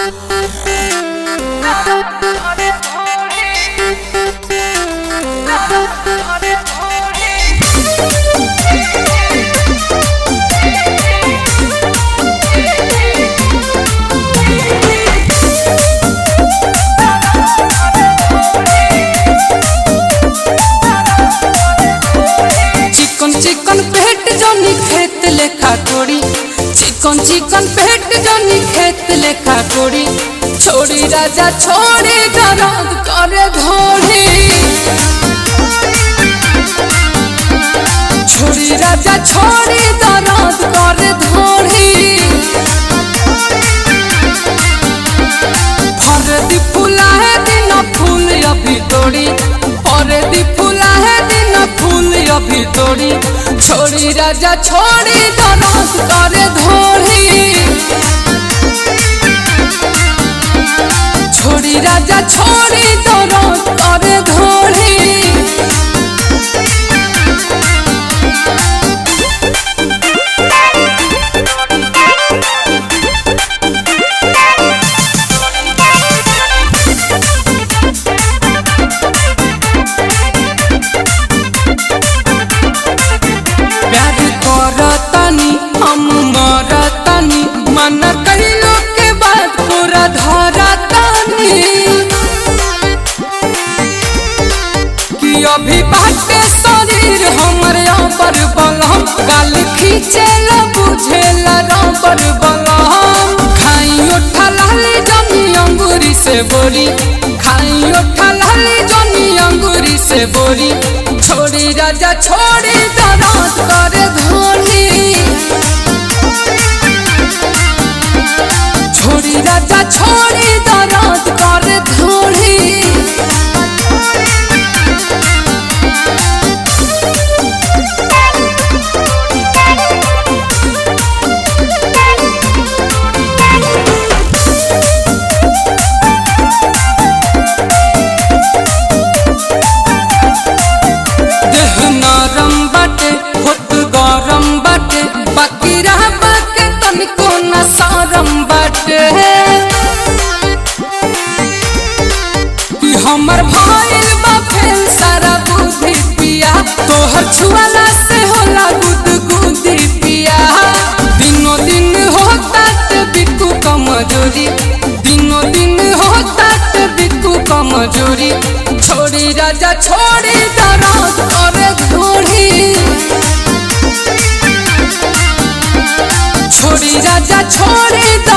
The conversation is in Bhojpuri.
चिकन चिकन पेट जनी खेत लेखा कोड़ी चिकन चिकन पेट जनी खेत लेखा कोड़ी छोड़ी राजा छोड़ी दर्द करे घोड़ी छोड़ी राजा छोड़ी दर्द करे घोड़ी फरदी फूला है दिन फूल अभी तोड़ी फरदी फूला है दिन फूल अभी तोड़ी छोड़ी राजा छोड़ी दर्द करे धोड़ी छोड़ी राजा छोड़ी दर्द करे धोड़ी प्यार करतनी हम मरतनी मन कहिलो के बाद पूरा धरतनी कि अभी बाटे शरीर हमर पर बलम गाल खींचे ल बुझे ल पर बलम खाई उठा लाली जमी अंगूरी से बोरी खाई उठा लाली जमी अंगूरी से बोरी छोड़ी राजा छोड़ी दर्द करे धोनी छोड़ी राजा छोड़ी दर्द करे धोनी देह नरम बाटे होत गरम बाटे बाकी रह बाके तनिको न सरम बाटे कि हमर भइल बा फेल सारा बुद्धि पिया तोहर छुआला से होला गुद गुदी पिया दिनो दिन होता ते बिकू कमजोरी दिनो दिन होता ते बिकू कमजोरी छोड़ी राजा छोड़ी दर्द करे घोड़ी छोड़ी राजा छोड़ी